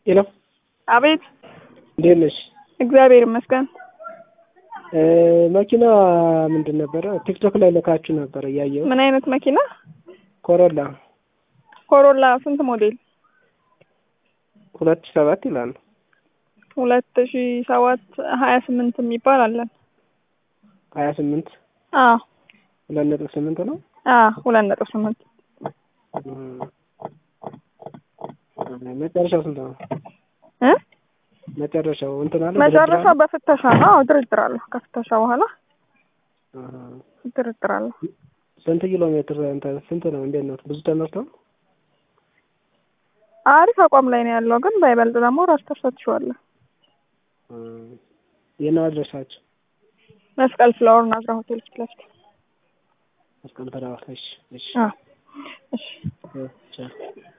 ሄሎ አቤት። እንዴት ነሽ? እግዚአብሔር ይመስገን። መኪና ምንድን ነበረ? ቲክቶክ ላይ ልካችሁ ነበር እያየሁ። ምን አይነት መኪና? ኮሮላ ኮሮላ ስንት ሞዴል? ሁለት ሺህ ሰባት ይላሉ። ሁለት ሺ ሰባት ሀያ ስምንት የሚባል አለን። ሀያ ስምንት አዎ ሁለት ነጥብ ስምንት ነው። አዎ ሁለት ነጥብ ስምንት መጨረሻው ስንት ነው? እ መጨረሻው እንትን አለ መጨረሻ በፍተሻ ነው። አዎ ድርድር አለሁ። ከፍተሻ በኋላ አሃ። ድርድር አለሁ። ስንት ኪሎ ሜትር እንትን ስንት ነው? እንዴት ነው? ብዙ ተመርቷል? አሪፍ አቋም ላይ ነው ያለው፣ ግን ባይበልጥ ደግሞ ራስ ተፈትሸዋለህ። የት ነው አድረሳችሁ? መስቀል ፍላወር ናዝራ ሆቴል ፊት ለፊት። መስቀል ተራራ። እሺ፣ እሺ፣ አዎ እሺ ቻው